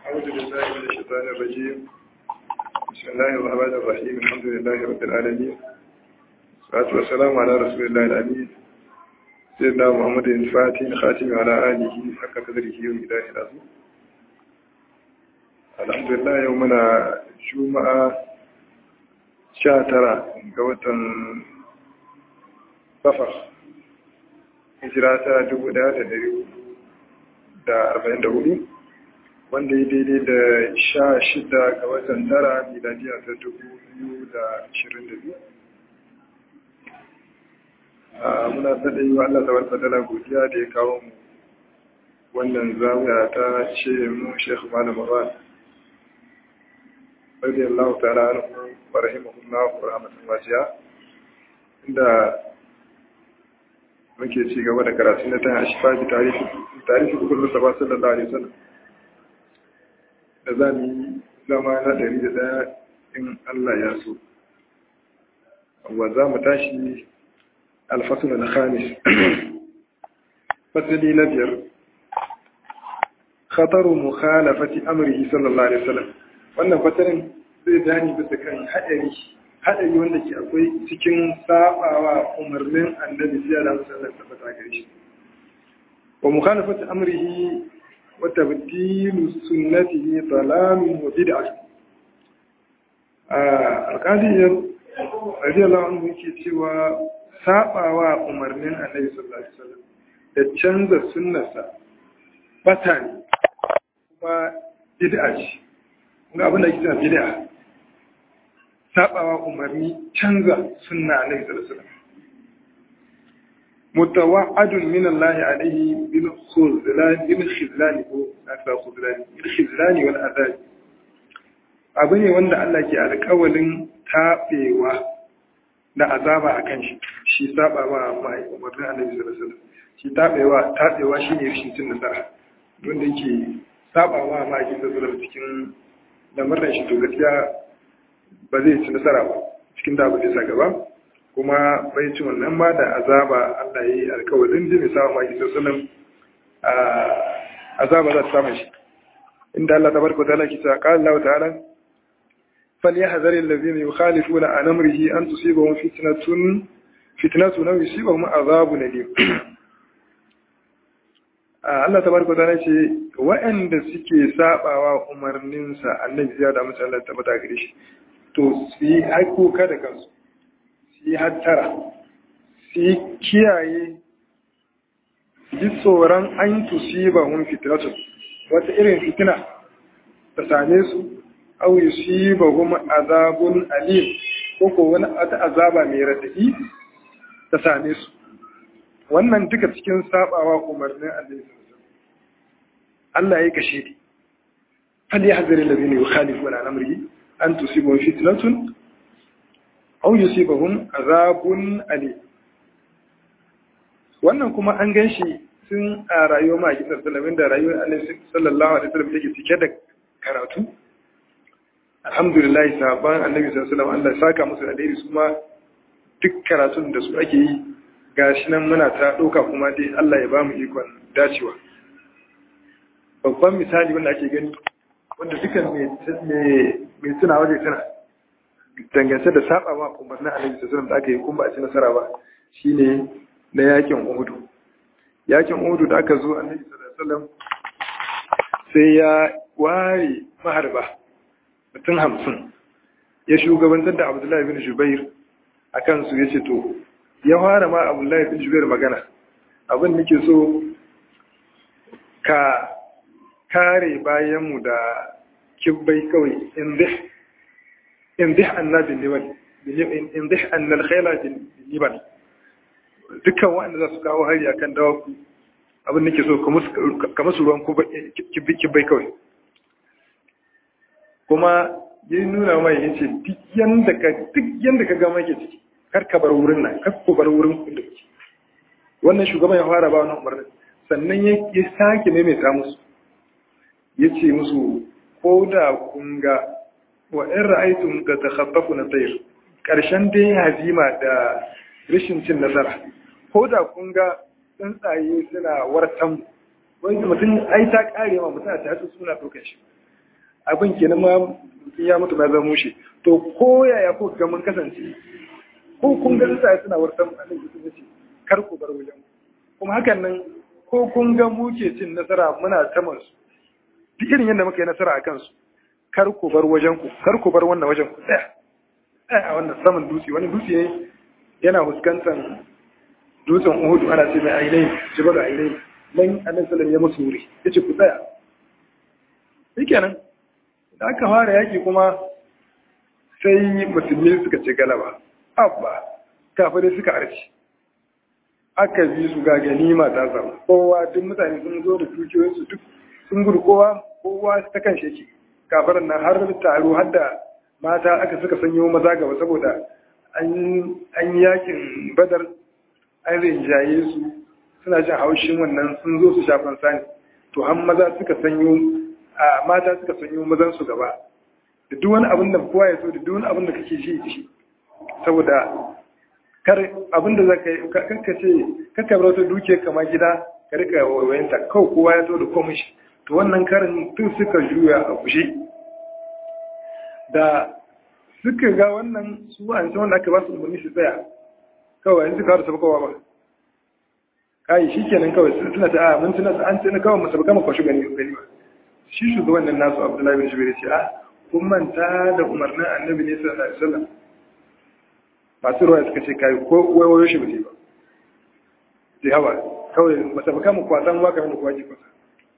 أعوذ بالله من الشيطان الرجيم بسم الله الرحمن الرحيم الحمد لله رب العالمين والصلاة والسلام على رسول الله الأمين سيدنا محمد الفاتح خاتم على آله حق قدره ومقداره العظيم الحمد لله يومنا جمعة شاترة قوة صفر hijira ta dubu ɗaya da dari da arba'in da hudu wanda ya daidai da sha shida ga watan tara miladiya ta dubu biyu da ashirin da biyu muna sada yi wa Allah tawar fadala godiya da ya kawo mu wannan zamiya ta ce mu shekhu malam ran radiyallahu ta'ala anhu wa rahimahullahu wa rahmatullahi wajiya inda muke ci gaba da karatu na ta ashfaji tarihi tarihi kullu sabah sallallahu alaihi wasallam da za mu yi zama na ɗari da ɗaya in Allah ya so wa za mu tashi alfasul na khamis fasali na biyar khataru mukhalafati amrihi sallallahu alaihi wasallam wannan fasarin zai bayani bisa kan haɗari haɗari wanda ke akwai cikin sabawa umarnin annabi sai da musallar tabbata gare shi wa mukhalafati amrihi wa tabdilu sunnatihi dalalun wa bid'ah alqadi radiyallahu anhu yake cewa sabawa umarnin annabi sallallahu alaihi wasallam da canza sunnarsa bata ne kuma bid'a ce kuma abin da ake cewa bid'a sabawa umarni canza sunna alaihi sallallahu mutawa'adun min Allah alaihi bil khuzlan bil khizlan ko aka khuzlan bil khizlan wal azab abu ne wanda Allah ke alƙawalin tabewa da azaba akan shi shi sabawa mai umarnin Annabi sallallahu alaihi wasallam shi tabewa tabewa shine rashin cin nasara wanda yake sabawa mai sallallahu alaihi cikin lamarin shi to gaskiya ba zai ci nasara ba cikin da ba zai sa gaba kuma bai ci wannan ba da azaba Allah ya yi alkawarin jini sa ma isa sunan azaba za ta samu shi inda Allah ta barka ta'ala ki ta qala Allah ta'ala فليحذر الذين يخالفون عن امره ان تصيبهم فتنه فتنه او يصيبهم عذاب اليم Allah tabaraka ta'ala ce waɗanda suke sabawa umarninsa annabi ya da musu Allah tabbata gare shi to su yi haikuka da kansu su yi hattara su yi kiyaye ji tsoron an tusiba hun fitinatu wata irin fitina ta same su au yusiba hum azabun alim ko ko wani wata azaba mai radadi ta same su wannan duka cikin sabawa umarnin Allah Allah ya kashe ni fal yahzar alladhina yukhalifuna an amrihi an tusibahum fitnatun aw yusibahum azabun ali wannan kuma an ganshi sun a rayuwar ma gidan sallallahu da rayuwar Annabi sallallahu alaihi wasallam take cike da karatu alhamdulillah sahaban Annabi sallallahu alaihi wasallam Allah ya saka musu alheri su ma duk karatun da su ake yi gashi nan muna ta ɗauka kuma dai Allah ya ba mu ikon dacewa babban misali wanda ake gani wanda dukan mai tuna waje tuna dangance da saba ma umarnin annabi sallallahu da aka yi kuma ba a ci nasara ba shine na yakin uhudu yakin uhudu da aka zo annabi sallallahu sai ya ware maharba mutum hamsin ya shugabantar da abdullahi bin jubair a kansu ya ce to ya fara ma abdullahi bin jubair magana abin nake so ka kare bayanmu da kibbai kawai in zih anna bin liban in zih annal khaila bin liban dukkan waɗanda za su kawo hari akan dawaku abin nake so ka musu ruwan kibbai kawai kuma ya nuna mai ya ce duk yadda ka gama ke ciki kar ka bar wurin nan kar ku bar wurin da kuke wannan shugaban ya fara ba wannan umarnin sannan ya sake maimaita musu ya ce musu ko da kun ga wa in ra'aytum ka takhaffafu na tayr karshen dai hazima da rashin cin nasara ko da kun ga tsuntsaye suna wartan wani mutum ai ta kare ma mutum a ta hatu suna ɗaukar shi abin kenan ma ya mutu ba zama mushe to ko yaya ko ga mun kasance ko kun ga sai suna wartan annabi sun ce kar ku bar wajen kuma hakan nan ko kun ga muke cin nasara muna saman su duk irin yadda muka yi nasara a kansu kar ku bar wajen ku kar ku bar wannan wajen ku tsaya tsaya a wannan saman dutse wani dutse ne yana fuskantar dutsen Uhudu ana ce mai ainihi jibal ainihi nan annabi sallallahu ya musu wuri yace ku tsaya shikenan da aka fara yaki kuma sai musulmi suka ce galaba abba kafirai suka arci aka bi su ga ganima ta samu kowa duk mutane sun zo da dukiyoyinsu duk sun gudu kowa kowa ta kan shi kafirin nan har taro har da mata aka suka sanyo maza gaba saboda an yakin badar an rinjaye su suna jin haushin wannan sun zo su shafan sani to an maza suka sanyo a mata suka sanyo mazan su gaba da duk wani abin da kowa ya so da duk wani abin da kake shi shi saboda kar abin da zaka yi kanka ce kanka bar wata duke kama gida ka rika wayanta kawai kowa ya so da komai shi to wannan karin tun suka juya a kushe da suka ga wannan su an san wanda aka ba su umarni su tsaya kawai yanzu ka da sabakowa ba kai shi kenan kawai suna ta a mun tuna an tuna kawai mu sabaka mu kwashi gani gani ba shi shugaban nan nasu Abdullahi bin Jubair ce a kun manta da umarnin Annabi ne sallallahu alaihi wasallam masu ruwa suka ce kai ko wayo shi ba ce ba sai hawa kawai mu sabaka mu kwasan waka mu kwaji kwasa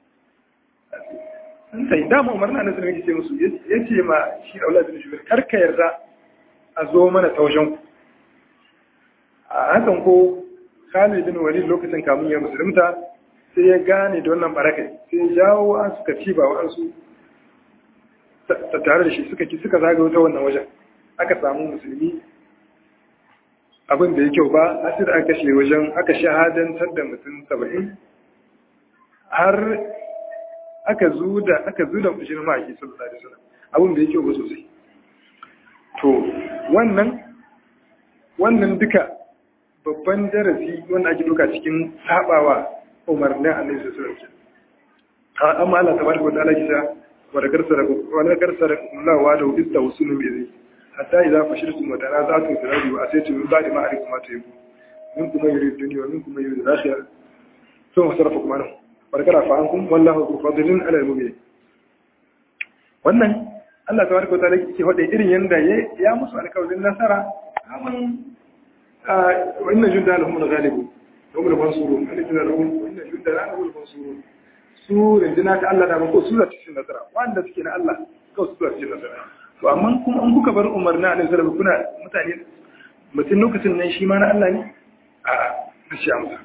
sun sai dama umarnin Annabi sallallahu alaihi wasallam ya ce musu yace ma shi Abdullahi bin Jubair kar ka yarda a zo mana ta wajen ku a hakan ko Khalid bin Walid lokacin kamun ya musulunta sai ya gane da wannan barakai sai ya jawo an suka ci ba wa'ansu ta tare da shi suka ki suka zagayo ta wannan wajen aka samu musulmi abin da ya kyau ba asir aka kashe wajen aka shahadantar da mutum saba'in har aka zuda aka zuda mutum ma'aiki sallallahu alaihi wasallam abin da ya kyau ba sosai to wannan wannan duka babban darasi wanda ake duka cikin sabawa umarnin annabi sallallahu alaihi wasallam amma Allah tabaraka wa ta'ala kisa wa da karsara wa da karsara Allah wa da ista usulu bi zai hatta idza fashiltum wa tanaza'tum fi al-ardi wa asaytum min ba'di ma arikum ma tayyib minkum man yuridu dunya wa minkum man yuridu al-akhirah thumma sarafakum anhu wa dakara fa ankum wallahu dhu fadlin 'ala al-mu'minin wannan Allah tabaraka wa ta'ala yake hode irin yanda ya musu alƙawarin nasara aman وإن جندنا هم الغالبون هم المنصورون وإن جندنا هم وإن جندنا هم المنصورون su rundunar ta Allah da ko su za cikin nasara wanda suke na Allah ko su za cikin nasara to amma kuma an kuka bar umarni annabi sallallahu kuna mutane mutum lokacin nan shi ma na Allah ne a gashi amsa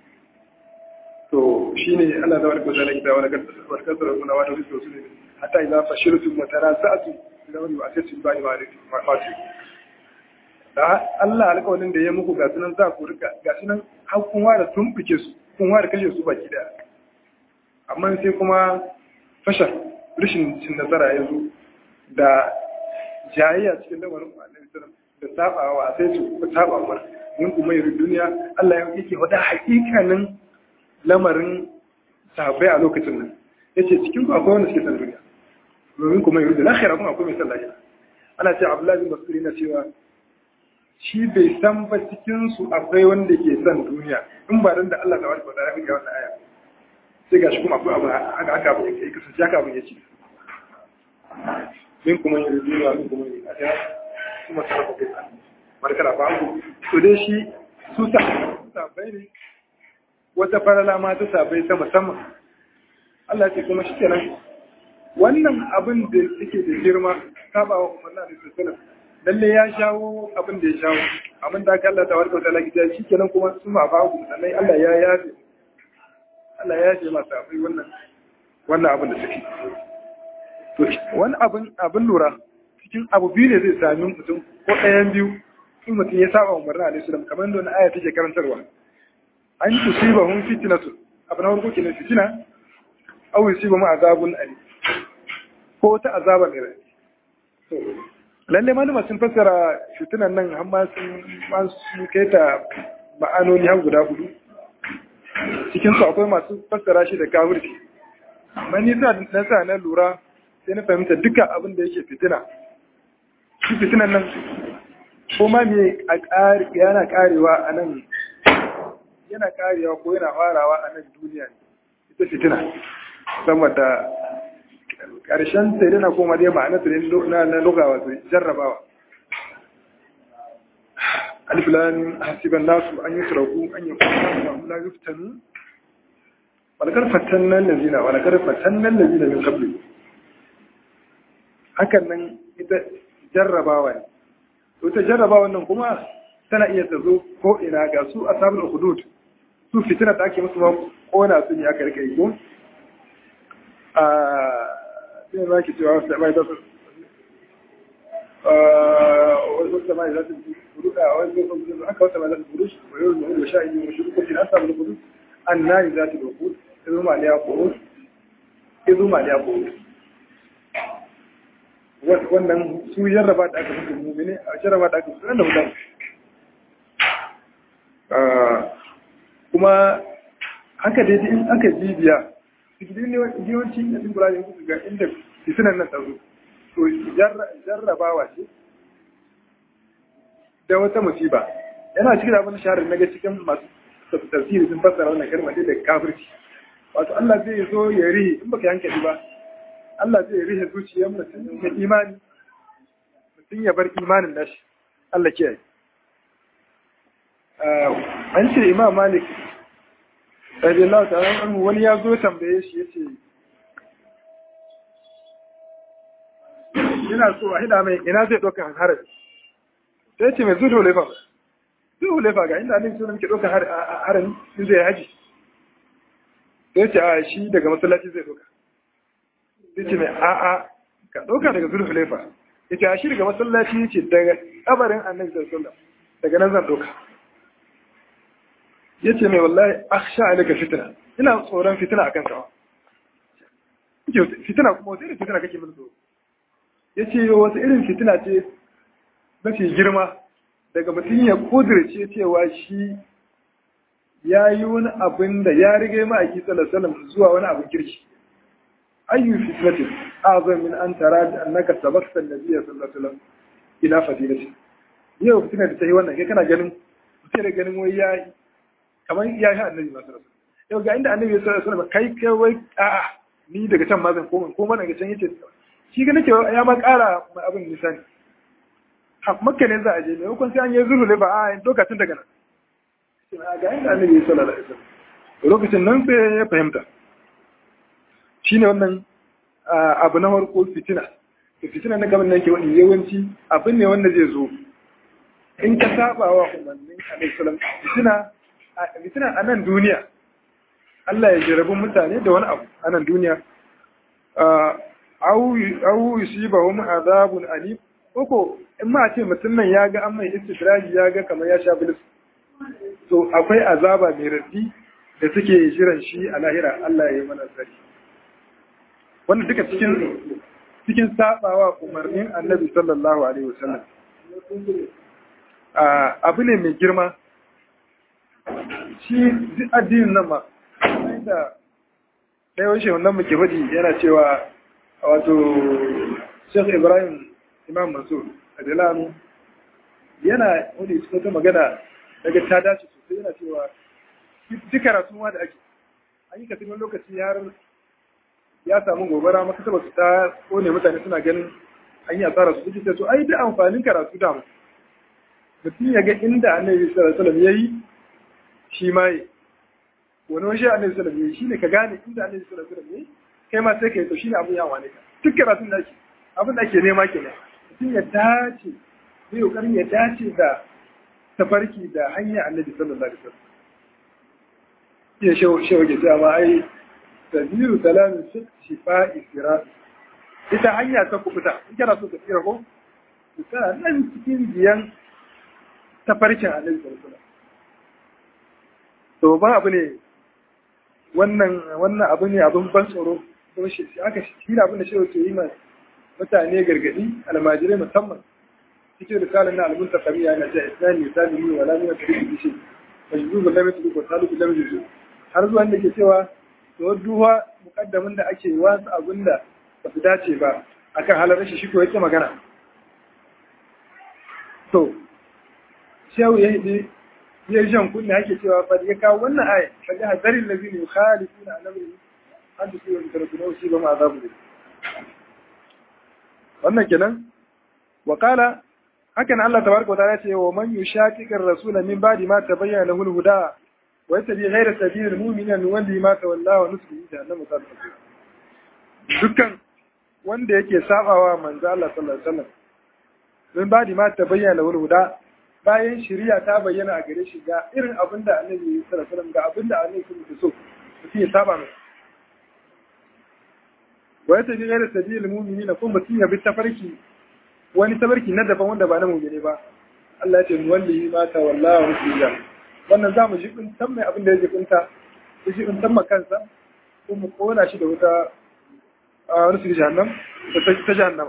to shine Allah da barka da kita wala kada barka da kuna wa da su ne hatta idza fashiltum wa tarasatu ila wani wa asatu bani ma ma da Allah alƙawarin da ya muku ga sunan za ku rika ga sunan har kun ware tumbuke su kun ware kashe su baki daya amma sai kuma fashar rashin cin nasara ya zo da jayayya cikin lamarin annabi sallam da sabawa sai su ku saba mar min kuma yi duniya Allah ya yake wada hakikanin lamarin sahabbai a lokacin nan yace cikin ku akwai wanda suke san duniya domin kuma yi duniya akhira kuma akwai mai san lahira ana ce Abdullahi bin Mas'ud yana cewa shi bai san ba cikinsu akwai wanda ke son duniya in ba dan da Allah ta wata ya ga wannan aya sai gashi kuma akwai abu haka aka abu yake kasance haka abu yake min kuma yin duniya min kuma yin aja kuma sarrafa kai sa barkara ba ku to dai shi su sa sabai ne wata farala ma ta sabai ta musamman Allah ce kuma shi kenan wannan abin da yake da girma sabawa umarna da sallallahu lalle ya shawo abin da ya shawo abin da aka Allah tabaraka ta'ala gida shi kenan kuma su ma ba ku sannan Allah ya yafe Allah ya yafe masa akwai wannan wannan abin da suke to wani abin abin lura cikin abu biyu ne zai sami mutum ko ɗayan biyu in mutum ya saba umarna alaihi salam kamar da wani aya take karantarwa an tusibahum fitnatu abu na farko kenan fitina aw yusibahu azabun ali ko ta azaba mai rai lalle malama sun fassara fitinan nan amma sun kai ta ma'anoni har guda hudu cikin su akwai masu fassara shi da kafirci amma ni sa na sa na lura sai na fahimta duka abin da yake fitina shi fitinan nan ko ma me yana karewa a nan yana karewa ko yana farawa a nan duniya ne ita fitina saboda ƙarshen sai dana koma dai ma'ana su na na lugawa su jarrabawa alif lam hasiban nasu an yusraku an yakunu wa la yuftanu walakar fatanna allazina walakar fatanna allazina min qabli hakan nan ita jarrabawa ne to ta jarrabawa nan kuma tana iya ta zo ko ina ga su ashabul hudud su fitina da ake musu ma kona su ne aka rika yi ko a sai za ki cewa wasu mai zasu wasu mai zasu furuɗa a wani zai kuma aka wata mai zasu furush wa yau da wani sha'i ne wa shirin kwanci na samun furush an na yi zasu da kudu izu ma ne ya koro izu ma ne ya koro wannan su jarraba da aka fi mummune a jarraba da aka fi da mutane kuma haka dai in aka bibiya cikin yawanci da sun kula da yanku ga inda fitinan nan tsaro to jarrabawa ce da wata musiba yana cikin abin shaharar na ga cikin masu tafsiri sun fassara wannan kalma da kafirci wato Allah zai zo ya rihe in baka yanke ba Allah zai rihe zuciyar mutum da imani mutum ya bar imanin nashi Allah kiyaye an ce imam malik radiyallahu ta'ala anhu wani ya zo tambaye shi yace ina so a hida mai ina zai doka harar sai ce mai zuwa lefa zuwa lefa ga inda annabi sunan ke doka harar in zai haji sai ce a shi daga masallaci zai doka sai ce mai a a ka doka daga zuwa lefa yace a shi daga masallaci yace daga kabarin annabi sallallahu alaihi wasallam daga nan zan doka ya ce mai wallahi aksha alaka fitina ina tsoron fitina a kanka fitina kuma wata irin fitina kake min tsoro ya ce wata irin fitina ce mafi girma daga mutum ya kudirce cewa shi ya yi wani abin da ya riga ma a kisa salam zuwa wani abin kirki ayyu fitnatin azam min an tara da annaka sabaqta an-nabiy sallallahu alaihi wasallam ila fadilati yau fitina da ta yi wannan kai kana ganin mutum da ganin wai ya kamar ya yi annabi masu rasu yau ga inda annabi ya sa rasu kai kai wai a'a ni daga can ma zan koma koma daga can yace shi ga nake ya ma kara mai abin nisani makka ne za a je ne hukun sai an yi zuru ba a lokacin daga nan ga inda annabi ya sallallahu alaihi wasallam lokacin nan sai ya fahimta shine wannan abu na farko fitina fitina na gaban nan ke wani yawanci abin ne wanda zai zo in ka saba wa umarnin alaihi salam fitina fitina a nan duniya Allah ya jarabi mutane da wani abu a nan duniya au yusiba hum azabun alim koko in ma ce mutum nan ya ga an mai istidraji ya ga kamar ya sha bilis to akwai azaba mai raddi da suke jiran shi a lahira Allah ya yi mana tsari wanda duka cikin cikin sabawa umarnin annabi sallallahu alaihi wasallam abu ne mai girma shi duk addinin nan ma da ɗaya washe wannan muke faɗi yana cewa wato Sheikh Ibrahim Imam Mansur Adilanu yana wani cikin ta magana daga ta dace sosai yana cewa duk karatu ma da ake an yi kasirin lokaci har ya samu gobara maka taba su ta kone mutane suna ganin an yi asara su suke to ai da amfanin karatu da mutum ya ga inda annabi sallallahu alaihi wasallam yayi shi ma yi wani wani annabi sallallahu alaihi wasallam shine ka gane inda annabi sallallahu alaihi wasallam kai ma sai kai to shine abun yawa ne ka duk karatun da ake abin da ake nema kenan mutum ya dace zai kokarin ya dace da tafarki da hanya annabi sallallahu alaihi wasallam ya shawo shawo ke cewa ma ai tabiru salamin shifa'i sirat ita hanya ta kubuta in kana so ka tsira ko kana nan cikin biyan tafarkin annabi sallallahu alaihi wasallam to ba abu ne wannan wannan abu ne abin ban tsoro kuma shi aka shi ne abin da shi ke yi ma mutane gargadi almajirai musamman cikin risalar na albun takamiya na ta islami salimi wala ne wata rikin shi majzubu lam yatlu ko talubu lam yatlu har zuwa da ke cewa to duha mukaddamin da ake wasu abin da ba su dace ba akan halar shi shi ko yake magana to shehu ya yi ya yi jan kunna yake cewa fa ya kawo wannan aya kaga hadarin lazina yukhalifuna an amri an da suwa da rabbuna shi ba ma azabu ne wannan kenan wa qala hakan Allah tabaraka wa ta'ala ce wa man yushaqiqir rasula min ba'di ma tabayyana lahu al-huda wa yattabi ghayra sabilil mu'minina nuwalli ma tawalla wa nuslihi jahannama sa'at dukkan wanda yake sabawa manzo Allah sallallahu alaihi wasallam min ba'di ma tabayyana lahu al-huda bayan shari'a ta bayyana a gare shi ga irin abinda Annabi sallallahu alaihi wasallam ga abinda Annabi sallallahu alaihi wasallam so ya saba mai wa yattabi ghayra sabilil mu'minina kuma mutum ya bi tafarki wani tabarki na daban wanda ba na mumini ba Allah ya ce mu wallahi ma ta wallahi hujja wannan za mu jibin san mai abin da ya jibinta ya jibin san kansa ko mu kona shi da wuta a wani su jahannam da ta jahannama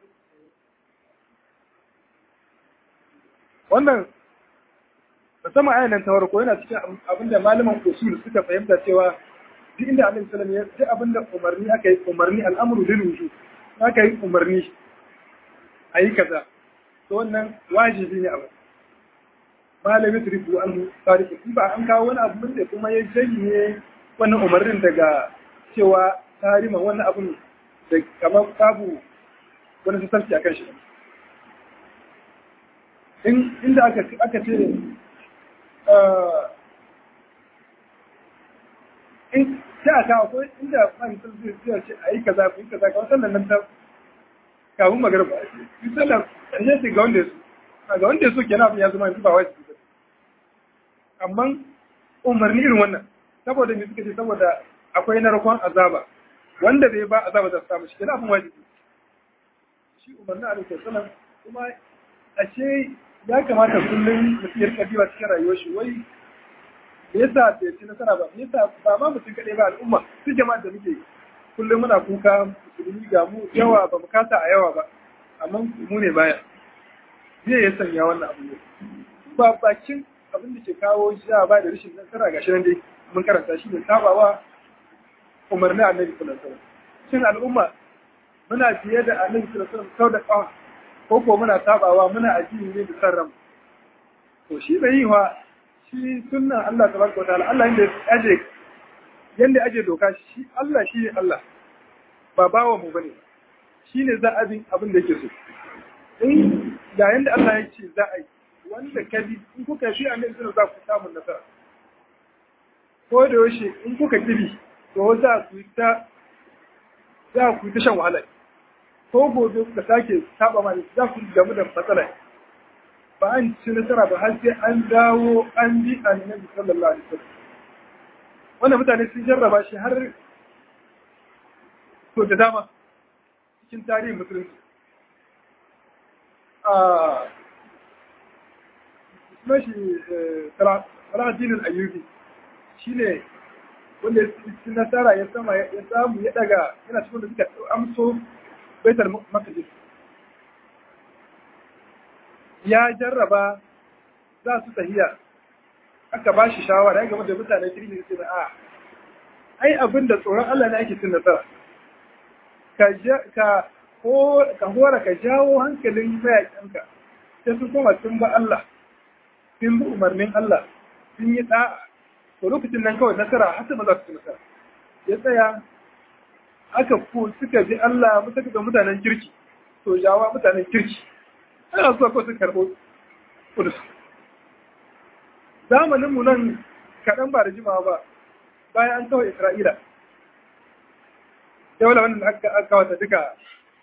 wannan musamman ayan nan ta farko yana cikin abin da malaman usul suka fahimta cewa duk inda Annabi sallallahu alaihi wasallam ya duk abin da umarni aka yi umarni al'amru lil wujub aka yi umarni a yi kaza to wannan wajibi ne abu malami turifu an tariki in ba an kawo wani abu da kuma ya janye wannan umarnin daga cewa tarima wannan abun da kamar babu wani sassarci a kan shi in inda aka aka ce in sai a kawo ko inda fahimtar zai ce a yi kaza ku yi kaza ka wasan nan ta kafin magarba shi sallar ya ce ga wanda ya so ga wanda ya so kenan abin ya zama yanzu ba wajibi ba amma umarni irin wannan saboda me suka ce saboda akwai narkon azaba wanda bai ba azaba za su samu shi kenan abin wajibi shi umarni a rikin sallar kuma ashe ya kamata kullum mutum ya rika diba cikin rayuwar shi wai me yasa bai ci nasara ba me yasa ba ma mutum kaɗai ba al'umma su jama'a da muke kullum muna kuka musulmi ga mu yawa ba mu kasa a yawa ba amma mu ne baya zai ya sanya wannan abu ne ba bakin abin da ke kawo shi ba da rashin nasara gashi nan dai mun karanta shi ne sabawa umarni annabi sallallahu alaihi wasallam shin al'umma muna fiye da annabi sallallahu alaihi wasallam sau da kawa ko ko muna sabawa muna addini ne da sarram to shi bai yi wa shi sunnan Allah tabaraka wa ta'ala Allah inda aje yanda aje doka shi Allah shi ne Allah ba bawa mu bane shi ne za a bin abin da yake so in ga yanda Allah ya ce za a yi wanda ka bi in kuka shi a nan za ku samu nasara ko da yaushe in kuka kibi to za ku ta za ku ta shan wahala ko gobe kuka sake saba ma za ku gamu da matsala ba an ci nasara ba har sai an dawo an bi annabi sallallahu alaihi wasallam wannan mutane sun jarraba shi har to da dama cikin tarihin musulunci a kuma shi salahaddinin ayyubi shi ne wanda ya ci nasara ya sama ya samu ya daga yana cikin da suka amso baitar makajis ya jarraba za su tahiya aka ba shi shawara ya gama da mutane kirki da ce da a ai abin da tsoron Allah ne ake cin nasara ka hora ka jawo hankalin mayaƙinka sai sun koma sun ba Allah sun bi umarnin Allah sun yi ɗa'a to lokacin nan kawai nasara har ba za su ci nasara ya tsaya aka ko suka bi Allah suka ga mutanen kirki to jawa mutanen kirki ana so ko su karɓo kudus zamanin mu nan kaɗan ba da jimawa ba bayan an kawai Isra'ila sai wala wannan aka aka wata duka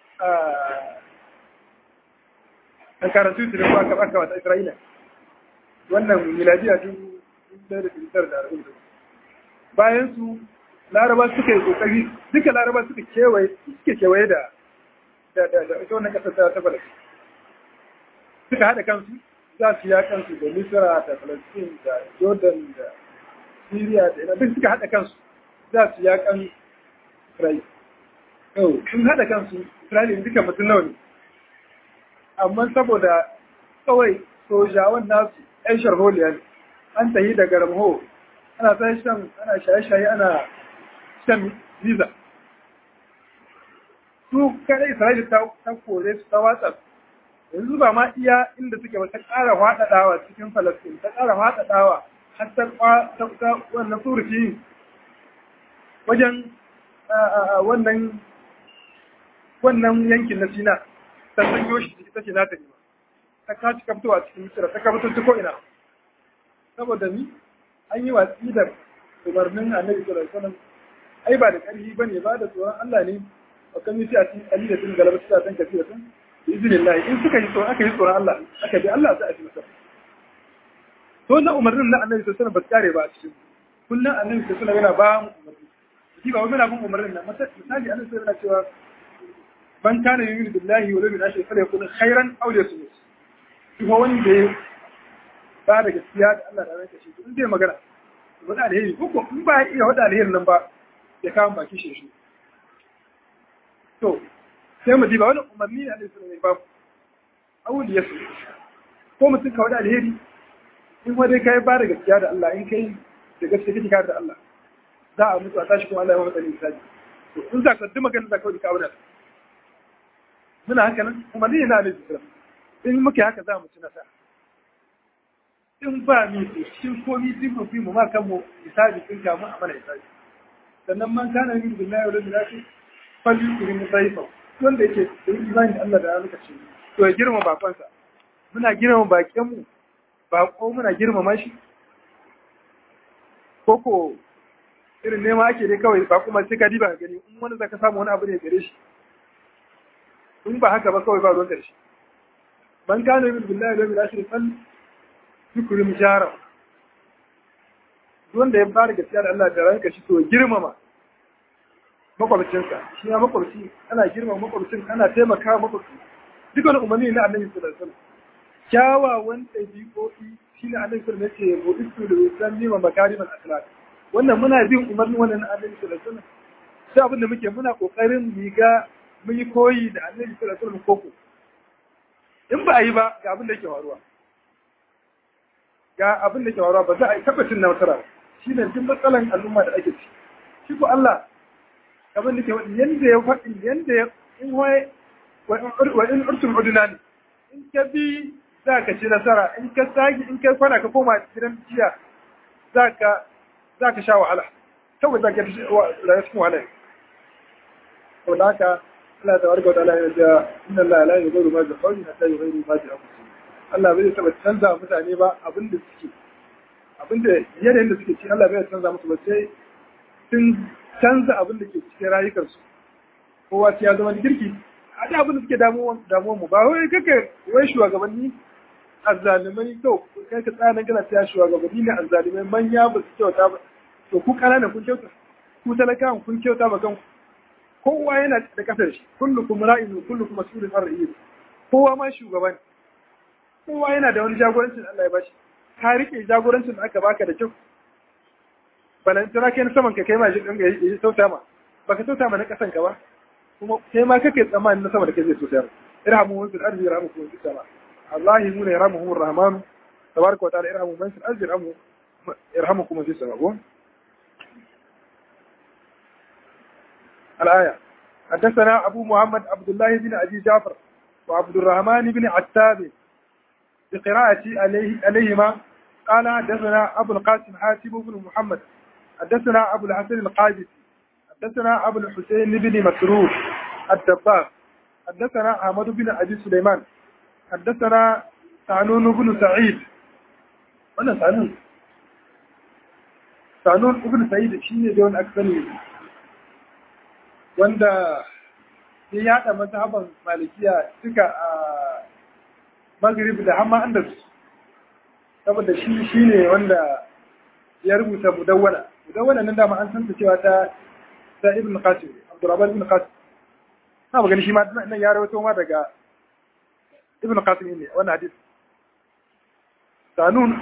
a karatu su da aka aka wata Isra'ila wannan miladiya dubu ɗaya da fitar da arba'in da bayan su laraba suka yi kokari duka laraba suka kewaye suke kewaye da da da da ita wannan kasar ta ta Palestine suka haɗa kansu za su ya kansu da Misra da Palestine da Jordan da Syria da ina duk suka haɗa kansu za su ya kan Israel yau sun haɗa kansu Israel duka mutum nawa ne amma saboda kawai sojawan nasu 'yan sharholiya ne an tahi da garamho ana sai shan ana shaye-shaye ana shan visa su kada Isra'ila ta ta kore su ta watsa yanzu ba ma iya inda suke ba ta ƙara faɗaɗawa cikin Falastin ta ƙara faɗaɗawa har ta ta wannan surufi wajen wannan wannan yankin na Sina ta sanyo shi ciki ta ce na ta nema ta kaci kaftowa cikin Misira ta kafto ta ko ina saboda ni an yi watsi da umarnin Annabi sallallahu alaihi wasallam ai ba da ƙarfi bane ba da tsoron Allah ne wa kan yi a cikin alilatin galaba ta san kafi da tun biiznillah in suka yi tsoron aka yi tsoron Allah aka bi Allah za a ci masa to na umarnin na Annabi sallallahu alaihi wasallam ba tsare ba a cikin kullum Annabi sallallahu alaihi wasallam yana ba mu umarni shi ba wai muna bin umarnin nan misali Annabi sallallahu alaihi wasallam cewa ban kana yu'minu billahi wal yawmil akhir falyakun khairan aw liyasmut kuma wanda ya ba da gaskiya da Allah da ranka shi in zai magana ba da alheri ko ko in ba ya iya wada alherin nan ba ya kawo baki shi shi to sai mu diba wani umarni ne Allah sallallahu alaihi wasallam ba aw liyasmut ko mutum ka wada alheri in ma dai kai ba da gaskiya da Allah in kai da gaskiya kake kare da Allah za a mutu a tashi kuma Allah ya maka misali to in za ka duk magana da kawai ka wada muna haka nan kuma ni na da jisira in muke haka za mu ci nasara in ba mi to cikin komi duk fi mu ma kanmu hisabi kin kamu a mana hisabi sannan man kana yin billahi wa rabbil alamin fal yukrim dhaifa wanda yake da imani da Allah da ranar kace to ya girma bakonsa muna girma bakin mu bako muna girmama shi koko irin nema ake dai kawai ba kuma sai ka diba gani in wani zaka samu wani abu ne gare shi in ba haka ba kawai ba ruwan ƙarshe man kana yin billahi da bil ashri fal yukrim jara wanda ya fara gaskiya da Allah da ranka shi to girmama makwabcinsa shi ya makwabci ana girmama makwabcin ana taimaka makwabci duk wani umarni na annabi sallallahu alaihi wasallam kyawawan ɗabi'o'i shi ne annabi sallallahu alaihi wasallam ya ce bu istu da wasan nima makariman akhlaq wannan muna bin umarni wannan na annabi sallallahu alaihi wasallam sai abin da muke muna kokarin mu ga mun yi koyi da annabi sallallahu alaihi wasallam koko in ba a yi ba ga abin da yake faruwa ga abin da yake faruwa ba za a yi tabbacin na nasara shi ne duk matsalan al'umma da ake ci shi ko Allah abin da ke wadi yanda ya faɗi yanda ya in wai wa in urtum uduna ne in ka bi za ka ci nasara in ka sagi in ka kwana ka koma gidan jiya za ka za ka sha wahala kawai za ka rayuwa cikin wahala to da haka Allah ta warga wata Allah ya inna Allah la yughayyiru ma bi qawmin hatta yughayyiru ma bi anfusihim Allah bai taba canza mutane ba abin da suke abin da yanayin da suke ci Allah bai canza musu ba sai sun canza abin da ke cikin rayukansu kowa sai ya zama girki a da abin da suke damuwan damuwan mu ba wai kake wai shugabanni azzalimai to kai ka tsaya nan kana tsaya shugabanni ne azzalimai manya ba su kyauta ba to ku kanana kun kyauta ku talakawan kun kyauta ba kanku kowa yana da kasar shi kullukum ra'in kullukum mas'ulun an ra'iyyi kowa ma shugaba ne kowa yana da wani jagorancin Allah ya bashi ka rike jagorancin da aka baka da kyau balantana kai na saman ka kai ma shi dinga yi sauta ma baka sauta ma na kasan ka ba kuma kai ma kake tsammanin na sama da kai zai sauta ma irhamu wa fil ardi yarhamukum fis sama Allah mu ne yarhamuhum rahman tabaraka wa ta'ala irhamu man fil ardi yarhamu yarhamukum fis sama الآية حدثنا أبو محمد عبد الله بن أبي جعفر وعبد الرحمن بن عتاب بقراءة عليه عليهما قال حدثنا أبو القاسم حاتم بن محمد حدثنا أبو الحسن القادسي حدثنا أبو الحسين بن مسرور الدباغ حدثنا أحمد بن أبي سليمان حدثنا سعنون بن سعيد أنا سعنون سعنون بن سعيد شيء دون أكثر wanda ya yada mazhaban malikiya duka a maghrib da hamma andalus saboda shi shine wanda ya rubuta mudawwana mudawwana nan dama an san ta cewa ta ta ibn qasim abdurrahman ibn qasim na magana shi ma nan ya rawaito ma daga ibn qasim ne wannan hadisi sanun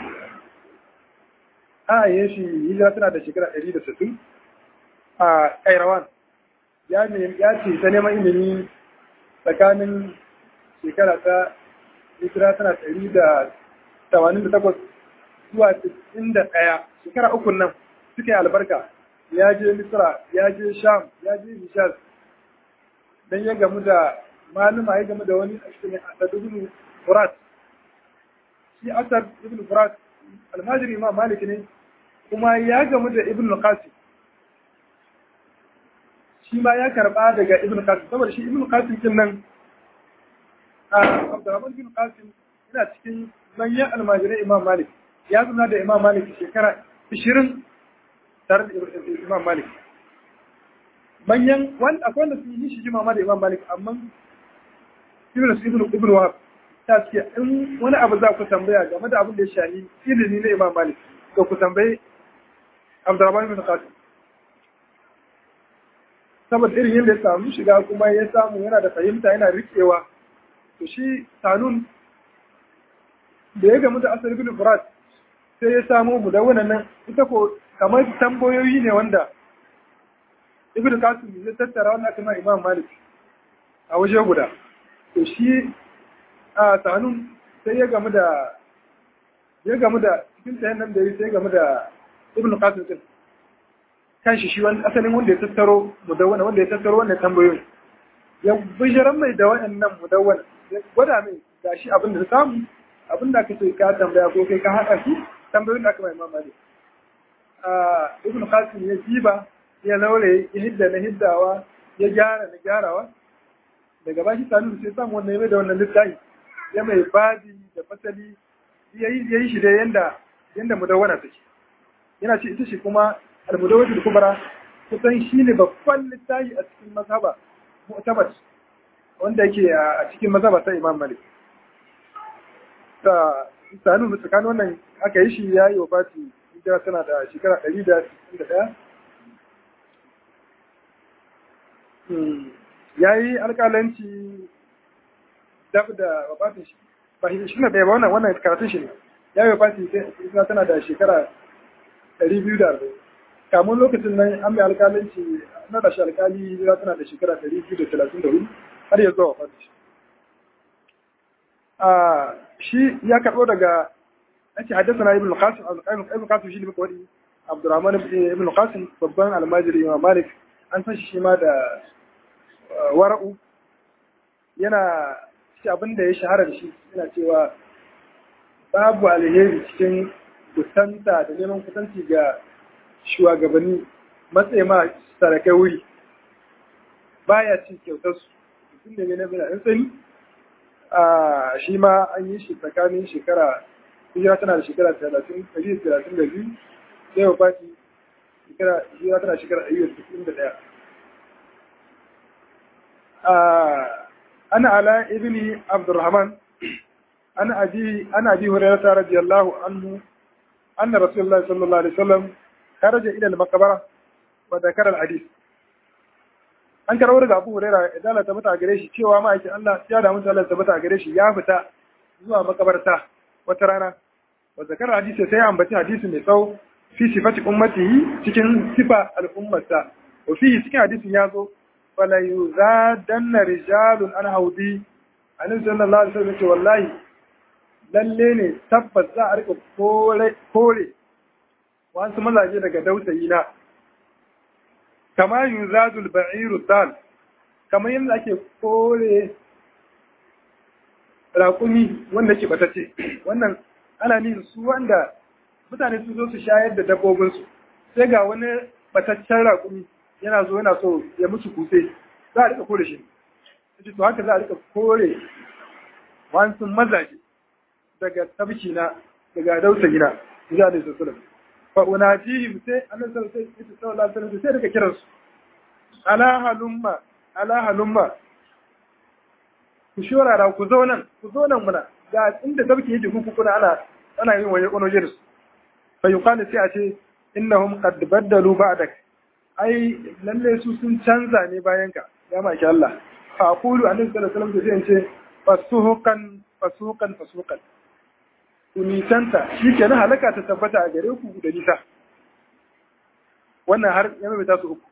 a yi shi hijira tana da shekara 160 a kairawan ya ce ta neman ilimi tsakanin shekara ta hijira tana ɗari da tamanin da takwas zuwa cikin da ɗaya shekara uku nan suka yi albarka ya je misra ya je sham ya je hishaz dan ya gamu da maluma ya gamu da wani a cikin Asad ibn Furat shi Asad ibn Furat almajiri Imam Malik ne kuma ya gamu da Ibn Qasim shi ma ya karba daga Ibn Qasim saboda shi Ibn Qasim din nan a Abdurrahman ibn Qasim yana cikin manyan almajirai Imam Malik ya zuna da Imam Malik shekara 20 tare da Imam Malik manyan wanda akwai wanda sun yi shi jima da Imam Malik amma Ibn Ibn Ibn Wahab ta ce in wani abu za ku tambaya game da abin da ya shahi ilimi na Imam Malik to ku tambayi Abdurrahman ibn Qasim saboda irin yadda ya samu shiga kuma ya samu yana da fahimta yana rikewa to shi Tanun da ya gamu da Asad ibn Furat sai ya samu mu da wannan ita ko kamar tambayoyi ne wanda ibn Qasim ya tattara wannan kuma Imam Malik a waje guda to shi a tanun sai ya gamu da ya gamu da cikin tayan nan da ya sai gamu da ibn Qasim din kanshi shi wani asalin wanda ya tattaro mudawwana wanda ya tattaro wannan tambayoyin ya bishiran mai da waɗannan mudawwana ya gwada mai gashi abin da samu abin da kake ka tambaya ko kai ka haɗa shi tambayoyin da aka mai Imam Malik ibn Qasim ya jiba ya laure ya hidda na hiddawa ya gyara na gyarawa daga bashi tanu sai samu wannan ya mai da wannan littafi ya mai babi da fasali ya yi shi da yanda yanda mudawwana take yana ce ita shi kuma al-mudawwatu al-kubra kusan shine babban littafi a cikin mazhaba mu'tabar wanda yake a cikin mazhaba ta Imam Malik ta tanu tsakanin wannan aka yi shi yayi wafati hijira tana da shekara 161 ya yi alƙalanci dab da wafatin shi ba shi na ɗaya ba wannan wannan karatun shi ne ya yi wafatin sai tana da shekara ɗari biyu da arba'in kamun lokacin nan an mai alƙalanci na da shi alƙali ya tana da shekara ɗari biyu da talatin da hudu har ya zuwa wafatin shi shi ya karɓo daga ake haddasa na ibn qasim ibn qasim shi ne muka wadi abdurrahman ibn qasim babban almajiri imam malik an san shi ma da wara'u yana shi abin da ya shahara da shi yana cewa babu alheri cikin kusanta da neman kusanci ga shugabanni matsayi ma sarakai wuri baya cin kyautar su mutum ne na bina in tsani a shi ma an yi shi tsakanin shekara hijira tana da shekara talatin ɗari talatin da biyu sai wa fati shekara hijira tana shekara ɗari da sittin da ɗaya أنا على ابن عبد الرحمن أنا أبي أنا أبي هريرة رضي الله عنه أن رسول الله صلى الله عليه وسلم خرج إلى المقبرة وذكر الحديث an karɓar daga Abu Huraira idan Allah tabbata gare shi cewa ma'aikin Allah ya da mutu Allah tabbata gare shi ya fita zuwa makabarta wata rana wa zakar hadisi sai ambaci hadisi mai tsawo fi sifati ummatihi cikin sifa al'ummarsa wa fi cikin hadisin ya zo fala yuzadanna rijalun an haudi annabi sallallahu alaihi wasallam ce wallahi lalle ne tabbas za a rika kore kore wasu mazaje daga dausayi na kama yuzadul ba'iru dal kamar yadda ake kore raƙumi wanda ke batace wannan ana ni su wanda mutane su zo su shayar da dabbobinsu sai ga wani bataccen raƙumi yana zo yana so ya musu kutse za a rika kore shi yace to haka za a rika kore wasu mazaje daga tabki na daga dausa gina ya da su sallam fa unajihim sai annabi sallallahu alaihi wasallam sai daga kiransu ala halumma ala halumma ku shorara ku zo nan ku zo nan muna ga inda tabki yake ku kuna ana ana yin waje kono jirs fa yuqalu sai a ce innahum qad baddalu ba'dak ai lalle su sun canza ne bayan ka ya maki Allah fa aqulu annabi sallallahu alaihi wasallam sai ce fasuhukan fasuhukan fasuhukan ku nisanta shi ke na halaka ta tabbata a gare ku da nisa wannan har ya mai su uku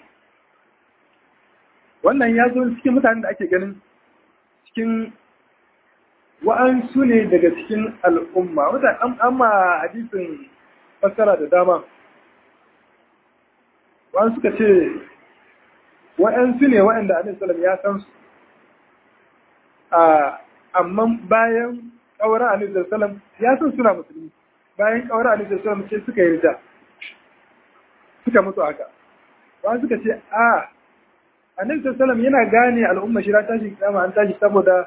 wannan ya zo cikin mutanen da ake ganin cikin wa'ansu ne daga cikin al'umma wata amma hadisin fassara da dama wa'an suka ce wa'ansu ne wa'anda annabi sallallahu ya san su a amma bayan ƙaura annabi sallallahu ya san suna musulmi bayan ƙaura annabi sallallahu sai suka yi rida suka mutu haka ba suka ce a annabi sallallahu yana gane al'umma shi tashi kiyama an tashi saboda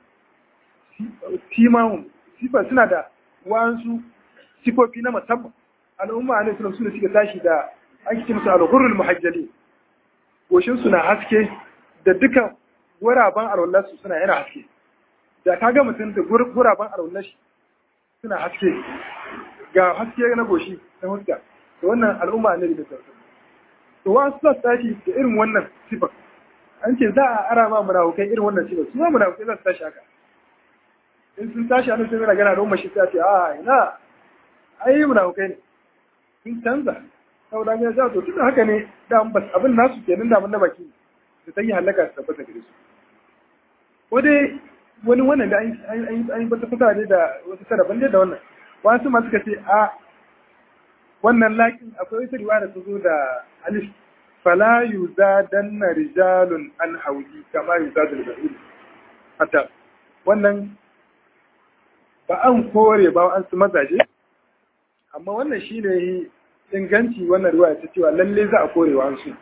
timahun sifar suna da wasu sifofi na musamman al'umma annabi sallallahu suna suka tashi da ake ce musu al-ghurrul muhajjali goshin suna haske da dukan guraben alwallar su suna yana haske da kaga mutum da guraben alwallar shi suna haske ga haske na goshi na huska to wannan al'umma annabi da sallallahu to wasu za su tashi da irin wannan sifar an ce za a ara ma munafukai irin wannan sifar su ma munafukai za su tashi haka in sun tashi a nufin yana gana da umar shi ta ce a ina ai munafukai ne sun canza saboda ya sa to tun haka ne da bas abin nasu kenan da na baki da ta yi halaka su tabbata gare su ko dai wani wannan da an yi wata fita ne da wasu sarrafan da wannan wasu ma suka ce a wannan laƙin akwai wata riwaya da ta zo da alif fala yuzadanna rijalun an haudi kama yuzadul ba'ir hatta wannan ba an kore ba an su mazaje amma wannan shine inganci wannan riwaya ta cewa lalle za a kore wa an su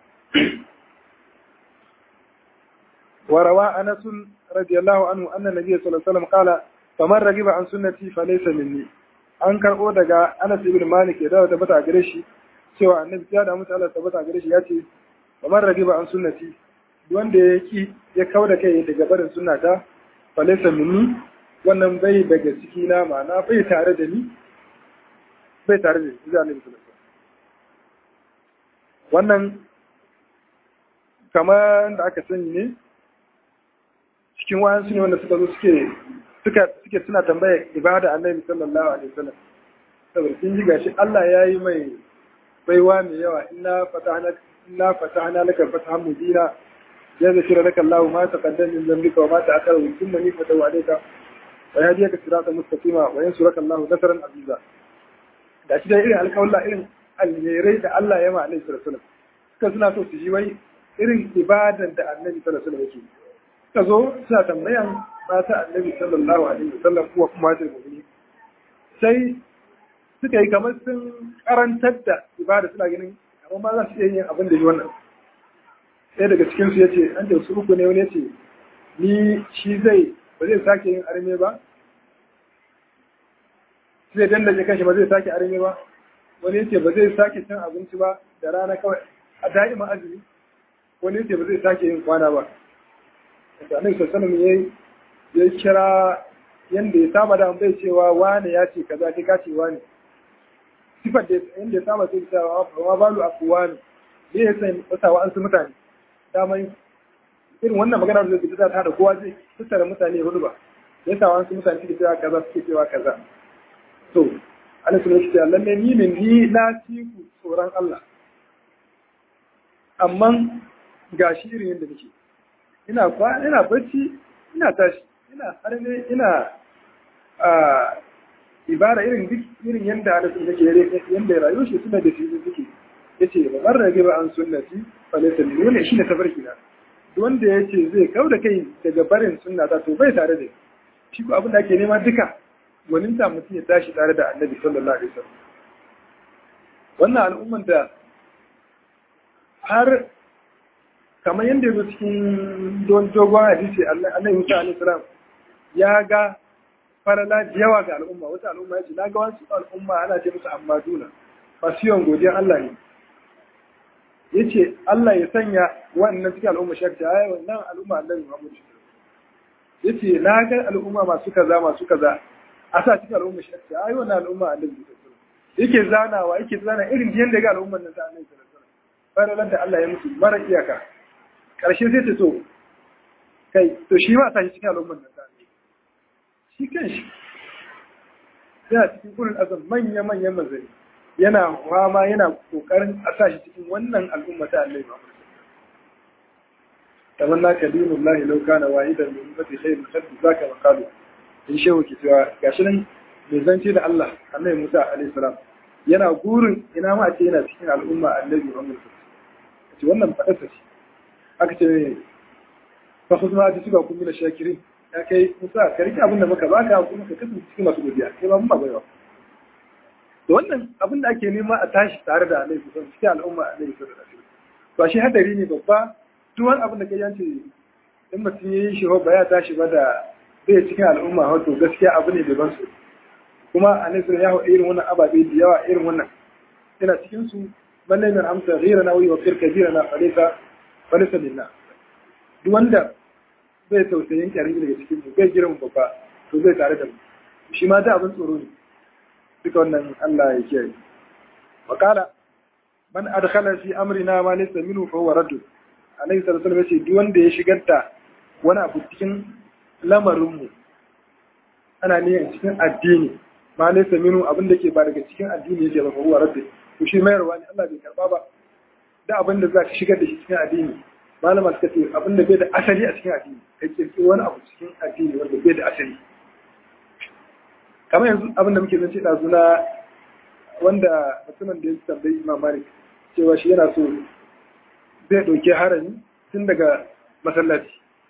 وروى أنس رضي الله عنه أن النبي صلى الله عليه وسلم قال فمن رغب عن سنتي فليس مني an karɓo daga Anas ibn Malik ya dawo tabbata a gare shi cewa annabi ya da mutu Allah tabbata a gare shi ya ce kamar ragiba an sunnati wanda ya ki ya kauda kai daga barin sunnata falaysa minni wannan bai daga ciki na ma'ana bai tare da ni bai tare da ni annabi sallallahu wannan kamar da aka sani ne cikin wayansu ne wanda suka zo suke suka suke suna tambaya ibada annabi sallallahu alaihi wasallam saboda sun ji gashi Allah ya yi mai baiwa mai yawa inna fatahna inna fatahna laka fatahan mubina ya zakira laka Allah ma taqaddama min dhanbika wa ma ta'akhkhara wa thumma nifata wa alayka wa yahdiyaka siratan mustaqima wa yansuraka Allah nasran aziza da shi da irin alƙawalla irin alherai da Allah ya ma annabi sallallahu alaihi wasallam suka suna so su ji wai irin ibadan da annabi sallallahu alaihi wasallam yake suka zo suna tambayan mata annabi sallallahu alaihi wasallam kuwa kuma da mu'mini sai suka yi kamar sun karantar da ibada suna ganin amma ma za su iya yin abin da yi wannan sai daga cikin su yace an da su uku ne wani yace ni shi zai ba zai sake yin arme ba zai dandaje kanshi ba zai sake arme ba wani yace ba zai sake cin abinci ba da rana kawai a da'iman azumi wani yace ba zai sake yin kwana ba da annabi sallallahu alaihi ya kira yanda ya saba da bai cewa wane ya ce kaza kai ka ce wane sifar da yanda ya saba sai cewa wa balu akuwa ne ne ya san wata an su mutane dama irin wannan magana da zai ta da kowa zai tattara mutane hudu ba ya sa an su mutane suke cewa kaza suke cewa kaza to Allah sun ce Allah ne ni ne ni na ci ku tsoron Allah amma gashi irin yadda nake ina kwa ina bacci ina tashi ina harbe ina a ibara irin duk irin yanda ana sun nake yanda rayu shi suna da shi suke yace ba bar rage ba an sunnati fa laysa min wannan shine tafarki na wanda yace zai kauda kai daga barin sunna ta to bai tare da shi ko abin da ake nema duka gwanin ta mutum ya tashi tare da annabi sallallahu alaihi wasallam wannan al'umman da har kamar yadda yanzu cikin dogon hadisi annabi Musa alaihi salam ya ga farala da yawa ga al'umma wata al'umma yace na ga wasu al'umma ana ce musu ammaduna masu yawan godiyar Allah ne yace Allah ya sanya wannan cikin al'umma shakta ai wannan al'umma annabi Muhammad yace na ga al'umma masu kaza masu kaza a sa cikin al'umma shakta ai wannan al'umma annabi yake zanawa yake zana irin yadda ga al'umman nan ta annabi sallallahu alaihi wasallam faralar da Allah ya musu mara iyaka ƙarshe sai ta so kai to shi ma a tashi cikin al'ummar da zane shi kan shi yana cikin kurin azam manya-manyan mazari yana fama yana kokarin a sa shi cikin wannan al'umma ta Allah ba kamar na kadinu Allah lau kana wahidan min ummati khairul khalqi zaka maqalu in shehu ki cewa gashi nan mai zance da Allah Annabi Musa alaihi salam yana gurin ina ma ce yana cikin al'umma Annabi Muhammad ce wannan fadarsa ce aka ce fa khudma ati suka kun mina shakirin ya kai musa ka rike abin da muka baka kuma ka kasance cikin masu godiya kai ba mun ba baiwa da wannan abin da ake nema a tashi tare da alaihi sallallahu cikin al'umma alaihi sallallahu alaihi wasallam to shi hadari ne babba duk wani abin da kai yance in mutum yayi shi ba ya tashi ba da bai cikin al'umma wato gaskiya abu ne daban su kuma alaihi sallallahu ya haɗa irin wannan ababe da yawa irin wannan yana cikin su man lam yarhamta ghayra nawi wa fir kabirana falaysa falaysa billah duk wanda bai tausayin ƙarfi daga cikin mu bai girma babba to zai tare da mu shi ma da abin tsoro ne duka wannan Allah ya kiyaye wakala man adkhala fi amrina ma laysa minhu fa huwa radd alayhi salatu wasallam yace duk wanda ya shigar da wani abu cikin lamarin mu ana niyyar cikin addini ma laysa minhu abin da ke ba daga cikin addini yake ba fa huwa radd to shi mayarwa ne Allah bai karba ba da abin da za ka shigar da shi cikin addini malama suka ce abin da bai da asali a cikin addini ka kirkiro wani abu cikin addini wanda bai da asali kamar yanzu abin da muke zance ɗazu na wanda mutumin da ya tambayi imam malik cewa shi yana so zai ɗauki harami tun daga masallaci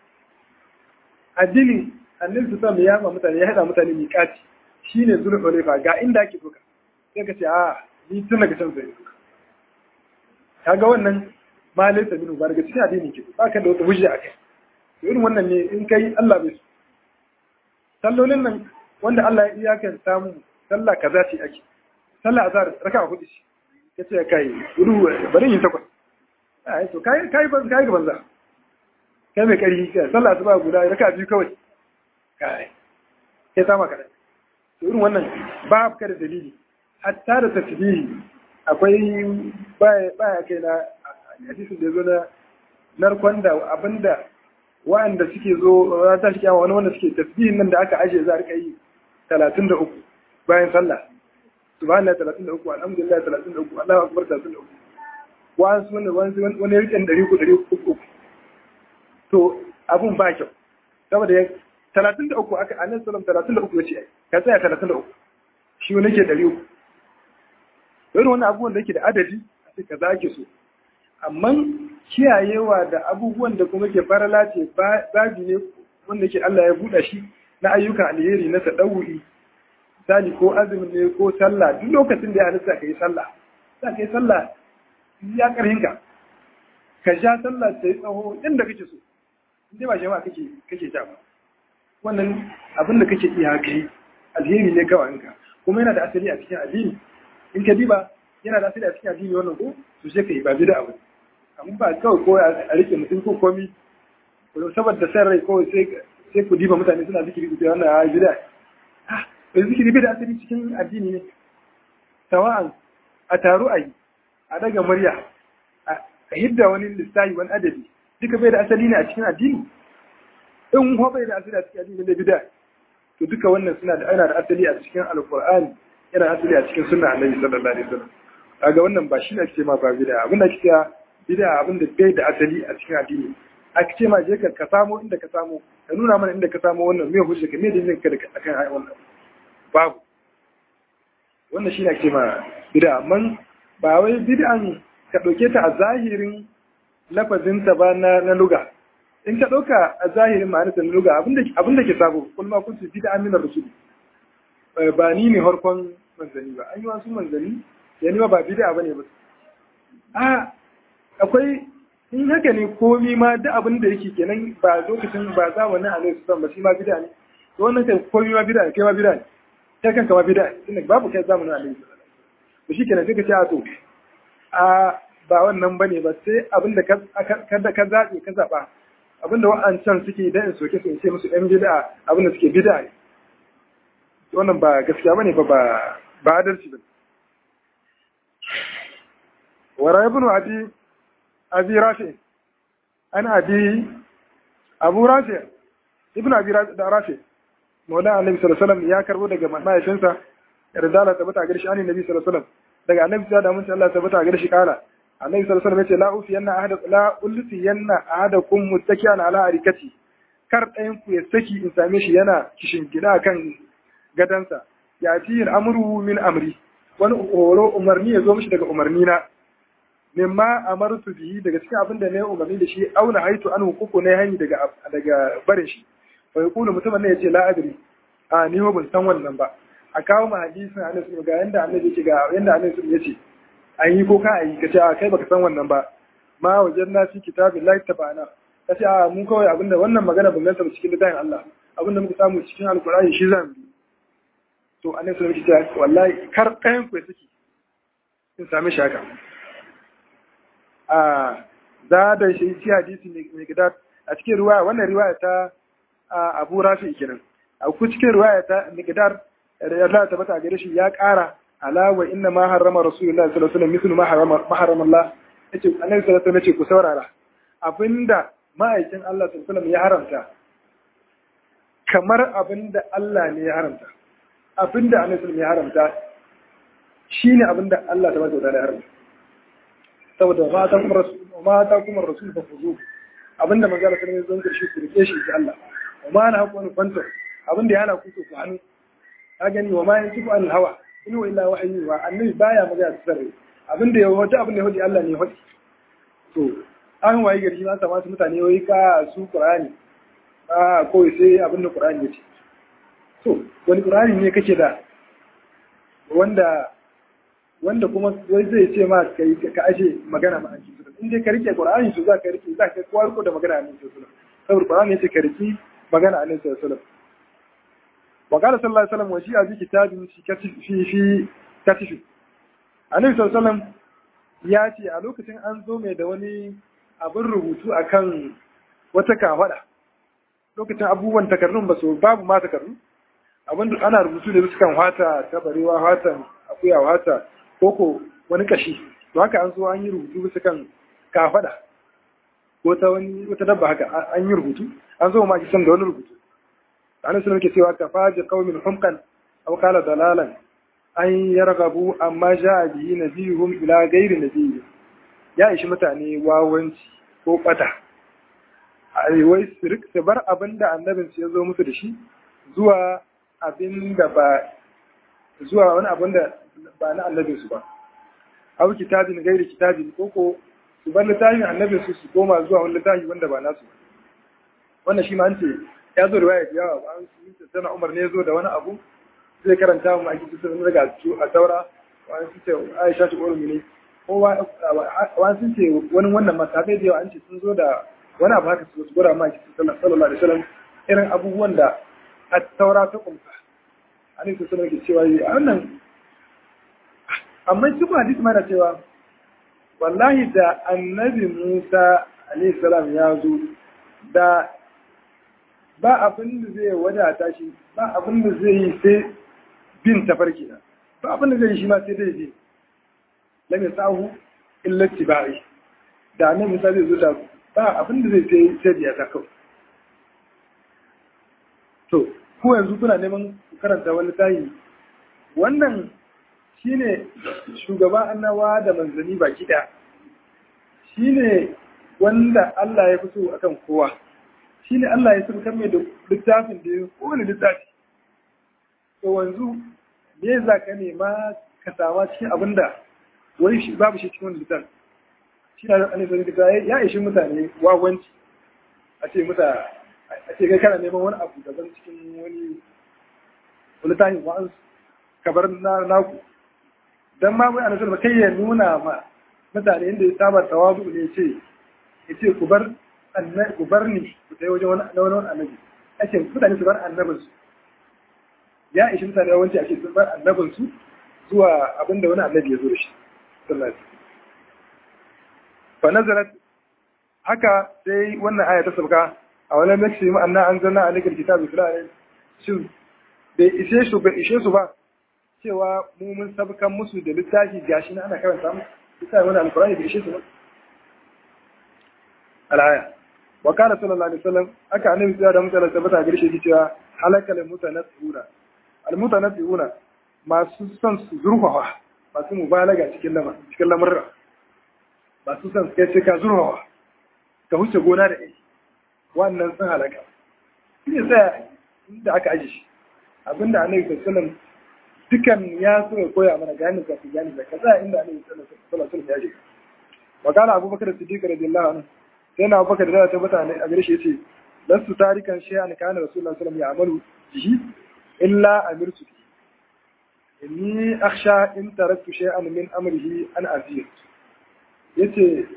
addini annabi su sami ya ma mutane ya haɗa mutane miƙati shi ne zuwa ɗolefa ga inda ake doka sai ka ce a ni tun daga can zai doka kaga wannan ma laisa minu ba daga cikin addini ke ba ka da wata hujja a kai irin wannan ne in kai Allah bai so sallolin nan wanda Allah ya iyakan samu sallah kaza ce ake sallah azhar raka hudu ce kace kai gudu bari yin takwas ai to kai kai ban kai gaban za kai mai kari kai sallah asuba guda raka biyu kawai kai kai sama kada to irin wannan ba ka da dalili hatta da tasbihi akwai baya baya kai na hadisin da zo na narkon da abinda wa'anda suke zo ta shi wani wanda suke tasbihin nan da aka aje za a rika yi talatin da uku bayan sallah subhanallah talatin da uku alhamdulillah talatin da uku allahu akbar talatin da uku wa'ansu wani wani wani rikin ɗari uku ɗari uku to abun ba kyau saboda ya talatin da uku aka annabi sallam talatin da uku ya ce ka tsaya talatin da uku shi wani ke ɗari uku irin wani abubuwan da yake da adadi a ce kaza ake so amma kiyayewa da abubuwan da kuma ke farala ce babi ne wanda ke Allah ya buɗa shi na ayyukan alheri na tadawuri misali ko azumin ne ko sallah duk lokacin da ya halitta ka yi sallah za ka yi sallah ya karhin ka ka sha sallah ta yi tsawo inda kake so inda ba jama'a kake kake sha ba wannan abin da kake iya kai alheri ne kawai ka kuma yana da asali a cikin addini in ka diba yana da asali a cikin addini wannan ko to sai ka yi ba bida abu amma ba kawai ko a rike mutum ko komi saboda san rai kawai sai sai ku diba mutane suna zikiri ku ce wannan ya bida ah zikiri bai da asali cikin addini ne tawa'an a taru a yi a daga murya a hidda wani lissahi wani adadi duka bai da asali ne a cikin addini in ho bai da asali a cikin addini da bida to duka wannan suna da ana da asali a cikin alqur'ani yana asali a cikin sunna annabi sallallahu alaihi wasallam kaga wannan ba shi ne ake ma ba bida abin da ake bida abin da bai da asali a cikin addini aka ce ma je ka ka samo inda ka samo ka nuna mana inda ka samo wannan me hujja ka me dalilin ka da akan ai wannan babu wannan shine ake ma bid'a amma ba wai bid'an ka dauke ta a zahirin lafazin ta ba na na luga in ka dauka a zahirin ma'anar ta na luga abinda abinda ke sabo kul ma kuntu bid'a min ar-rusul ba ni ne harkon manzani ba an yi wasu manzani yani ba bid'a bane ba a akwai in haka ne komi ma duk abin da yake kenan ba lokacin ba zamanin a nesa ba shi ma bida ne to wannan kai komi ma bida ne kai ma bida ne kai kanka ma bida ne tunda babu kai zamanin a nesa to shi kenan sai ka ce a to a ba wannan bane ba sai abin da ka ka zaɓe ka zaɓa abin da wa'ancan suke da in soke su in ce musu ɗan bida abin da suke bida ne wannan ba gaskiya bane ba ba adalci ba wara ibnu abi abi rafi an abi abu rafi ibn abi rafi maula annabi sallallahu alaihi wasallam ya karbo daga mahaifinsa yarda ta tabbata gare shi annabi sallallahu alaihi wasallam daga annabi da mun Allah tabbata gare shi kala annabi sallallahu alaihi wasallam yace la ufi yanna ahada la ulfi yanna ahadakum muttaki'an ala arikati kar ɗayan ku ya saki in same shi yana kishin gida kan gadansa ya ci amru min amri wani horo umarni ya zo mishi daga umarni na mimma amartu bihi daga cikin abin da na yi umarni da shi auna haitu an hukuku na hani daga daga barin shi fa yaqulu mutumin ne yace la adri a ni ho ban san wannan ba a kawo ma hadisin annabi ga yanda annabi yake ga yanda annabi yace an yi ko ka ayi kace a kai baka san wannan ba ma wajanna fi kitabillahi tabana kace a mun kawai abinda wannan magana ban ganta cikin littafin Allah abinda muka samu cikin alkur'ani shi zan bi to annabi sallallahu alaihi wasallam wallahi kar ɗayan ku suke in sami shaka a za da shi ci hadisi mai gida a cikin riwaya wannan riwaya ta Abu Rafi kenan a ku cikin riwaya ta Miqdar Allah ta bata gare shi ya ƙara ala wa inna ma harrama rasulullahi sallallahu alaihi wasallam mithlu ma harrama ma harrama Allah yace annabi sallallahu alaihi wasallam yace ku saurara abinda ma'aikin Allah sallallahu alaihi wasallam ya haramta kamar abinda Allah ne ya haramta abinda annabi sallallahu ya haramta shine abinda Allah ta bata da haramta saboda ma ta kuma rasul ma ta kuma rasul fa fuzu abinda manzo Allah sallallahu alaihi wasallam zan ku rike shi ga Allah ma na haƙo ni fanta abinda ya hana ku ku hannu ka gani wa ma yantiku an hawa in wa illa wahyi wa annabi baya magana sirri abinda ya wata abinda ya hodi Allah ne ya hodi to an waye gari an sama su mutane wai ka su Qur'ani a kawai sai abinda Qur'ani ya ce to wani Qur'ani ne kake da wanda wanda kuma wai zai ce ma kai ka ashe magana ma annabi in dai ka rike Qur'ani to za ka rike za ka kwar ko da magana annabi sallallahu alaihi wasallam saboda Qur'ani ya ce ka rike magana annabi sallallahu alaihi wasallam وقال صلى الله عليه وسلم وجيء بكتاب في كتف في في كتف النبي صلى الله عليه وسلم ya ce a lokacin an zo mai da wani abin rubutu akan wata kafada lokacin abubuwan takardun ba su babu ma takardu abin da ana rubutu da su kan wata ta barewa wata akuya wata koko wani kashi to haka an zo an yi rubutu bisa kan kafada ko ta wani wata dabba haka an yi rubutu an zo ma kisan da wani rubutu annabi sallallahu alaihi cewa kafa bi qaumin humqan aw qala dalalan an yarghabu amma jaa bihi nabiyuhum ila ghairi nabiyyi ya ishi mutane wawanci ko bata ai wai su bar abinda annabin su ya zo musu da shi zuwa abinda ba zuwa wani abin da ba na annabin su ba aw kitabin ghairi kitabin koko su bar littafin annabin su su koma zuwa wani littafi wanda ba nasu wannan shi ma an ce ya zo da waya da yawa ba an su sana umar ne zo da wani abu zai karanta mu a cikin sun daga a taura wani sun ce aisha ta ƙorin ne ko wani sun ce wani wannan masakai da yawa an ce sun zo da wani abu haka su gura ma a cikin sallallahu alaihi wasallam irin abubuwan da a taura ta kumsa an yi sun ke cewa yi a wannan amma shi kuma hadisi mana cewa wallahi da annabi musa alaihi salam ya zo da ba abin da zai wadata shi ba abin da zai yi sai bin tafarki na ba abin da zai yi shi ma sai dai je lam yasahu illa tibai da nan Musa zai zo da ba abin da zai sai sai biya ta kawai to ko yanzu kuna neman ku karanta wani tayi wannan shine shugaban annawa da manzanni baki daya shine wanda Allah ya fito akan kowa shi ne Allah ya saukar mai da littafin da ya kowane littafi. To wanzu me za ka nema ka sama cikin abin da wani shi babu shi cikin wani littafi. Shi na da zai da ya ishi mutane wawanci a ce muta a ce kai kana neman wani abu daban cikin wani littafin wa'ansu kabar na naku. Dan ma mai anasar ba kai ya nuna ma mutane inda ya saba tawazu ne ce ya ce ku bar ku bar ni ku tayi wajen wani wani annabi ake mutane su bar annabin su ya ishi mutane yawanci ake sun bar annabin su zuwa abinda wani annabi ya zo da shi sallallahu alaihi fa nazarat haka sai wannan aya ta sauka a wani maksi mu anna anzalna alayka alkitaba fil ayat shin bai ishe su bai ishe su ba cewa mu mun sabkan musu da littafi gashi na ana karanta musu bisa wani alqur'ani bai ishe su ba al'aya wa kana sallallahu alaihi wasallam aka annabi ya da mutane tabbata gare shi cewa halakal mutanasihuna al mutanasihuna masu son su zurfafa masu mubalaga cikin lama cikin lamurra masu son kai sai ka zurfafa ka huce gona da aiki wannan sun halaka shi ne sai inda aka aje shi abinda annabi sallallahu alaihi wasallam dukan ya so ya koya mana gani ka fi gani da kaza inda annabi sallallahu alaihi wasallam ya je wa kana abubakar siddiq radiyallahu anhu sai na abubakar da ta mutane a gare shi yace lasu tarikan shay'an kana rasulullahi sallallahu alaihi wasallam ya'malu bihi illa amirtu inni akhsha in taraktu shay'an min amrihi an azir yace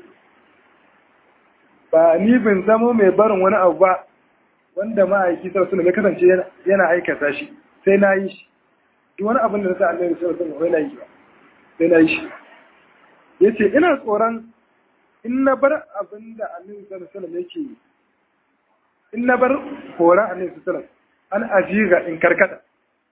ba ni bin zamo mai barin wani abu ba wanda ma'aiki sallallahu alaihi wasallam ya kasance yana aikata shi sai na yi shi duk wani abin da na sa annabi sallallahu alaihi wasallam yana yi ba sai na yi shi yace ina tsoron in na bar abin da annabi sallallahu alaihi wasallam yake yi in na bar horon annabi sallallahu alaihi wasallam an ajiga in karkata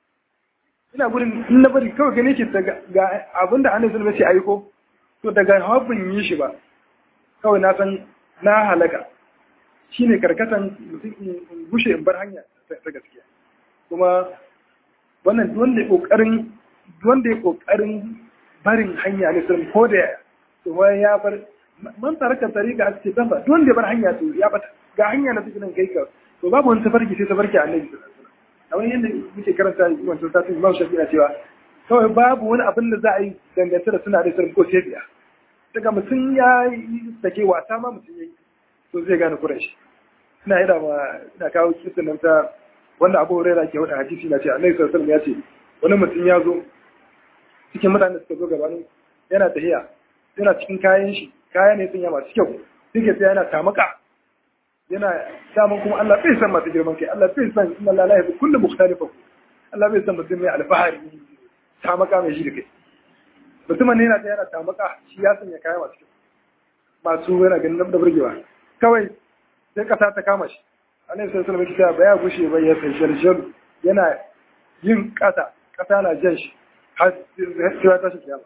ina gudun in na bari kawai gane ke ga abin da annabi sallallahu alaihi wasallam yake aiko to daga habbin yi shi ba kawai na san na halaka shine karkatan mutum in gushe in bar hanya ta gaskiya kuma wannan wanda ya kokarin wanda ya kokarin barin hanya ne sun ko da to wai ya bar man taraka tariqa a cikin dafa wanda ya bar hanya to ya bata ga hanya na cikin kai ka to babu wani tafarki sai tafarki annabi sallallahu alaihi wasallam a wani yanda muke karanta wancan satin Imam Shafi'i na cewa kawai babu wani abin da za a yi dangance da suna da sirri ko sai biya daga mutum ya yi sake wasa ma mutum ya yi to zai gane kuran shi ina yi ma ina kawo kisan nan ta wanda abu huraira ke wada hadisi na ce annabi sallallahu alaihi ya ce wani mutum ya zo cikin mutanen da suka zo gabanin yana tahiya yana cikin kayan shi kaya ne sun yi masu kyau suke sai yana tamaka yana samun kuma Allah bai san masu girman kai Allah bai san inna la ilaha kullu mukhtalifa Allah bai san mutum mai alfahari tamaka mai shi da kai mutumin ne yana ta yana tamaka shi ya sanya kaya masu kyau masu yana ganin da burgewa kawai sai kasa ta kama shi annabi sallallahu alaihi wasallam ya gushe ba ya sai shalshal yana yin kasa kasa na jan shi har sai ta shi kiyama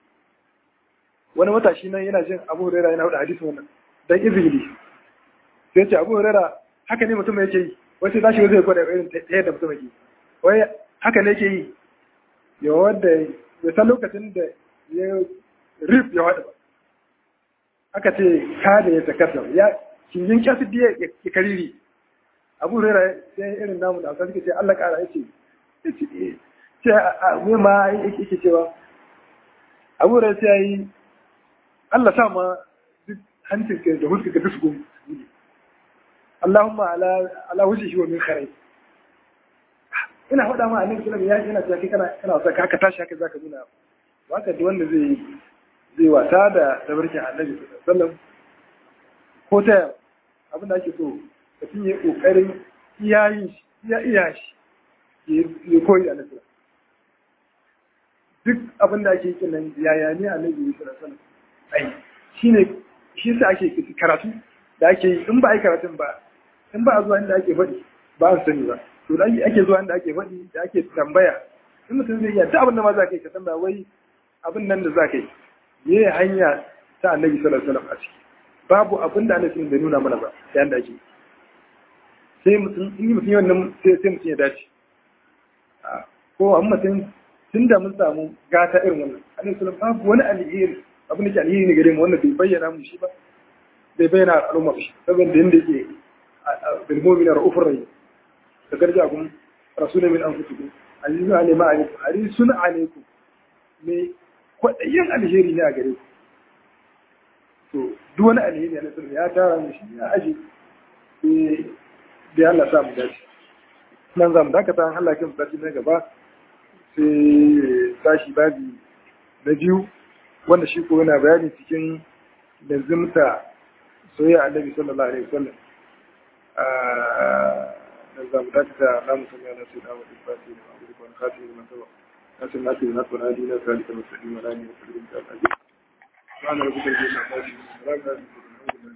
wani matashi nan yana jin Abu Hurairah yana hudu hadisi wannan dan izini sai ya ce Abu Hurairah haka ne mutum yake yi wai sai tashi zai gwada irin ta yadda mutum yake wai haka ne yake yi ya wanda ya san lokacin da ya rif ya wada ba aka ce kada ya takasa ya kingin kyasu diya ya kariri abu rera sai irin namu da suke ce Allah kara yace ce a ma yake cewa abu rera sai yi Allah sa ma duk hancin ka da huska ka duk su Allahumma ala ala wajhihi wa min kharai ina faɗa ma annabi sallallahu alaihi wasallam yana cewa kai kana kana wasa ka tashi haka zaka nuna ba ka wanda zai zai wasa da tabarkin annabi sallallahu alaihi wasallam ko ta abin da ake so mutum ya kokarin iyayin shi iya iya shi ya koyi da annabi duk abin da ake yi nan yaya ne annabi sallallahu alaihi wasallam ai shine shi sa ake karatu da ake yi in ba ai karatun ba in ba a zuwa inda ake faɗi ba a sani ba to da ake zuwa inda ake faɗi da ake tambaya in mutum zai iya duk abin da ma za ka yi ka tambaya wai abin nan da za ka yi me hanya ta annabi sallallahu alaihi wasallam a ciki babu abin da annabi bai nuna mana ba da yanda ake sai mutum in mutum yi wannan sai sai mutum ya dace ko an mutum tun da mun samu gata irin wannan annabi sallallahu babu wani alheri abin da ke alheri ne gare mu wanda bai bayyana mu shi ba bai bayyana al'umma shi saboda yanda yake bil mu'mina ra'ufur rahim da garja kun rasulun min anfusikum azizun alayhi ma alaykum harisun alaykum me kwaɗayin alheri ne a gare ku to duk wani alheri na sirri ya tara mu shi ya aji da Allah sa mu dace nan za mu dakata an Allah kin fati na gaba sai tashi babi na biyu wanda shi ko yana bayani cikin lazimta soyayya annabi sallallahu alaihi wasallam nan za mu dakata na musamman na sai da wani fati da abu da kafin da masawa لكن ما في نص هذه لا ذلك المستقيم ولا يستقيم سبحان ربك رب العزة عما يصفون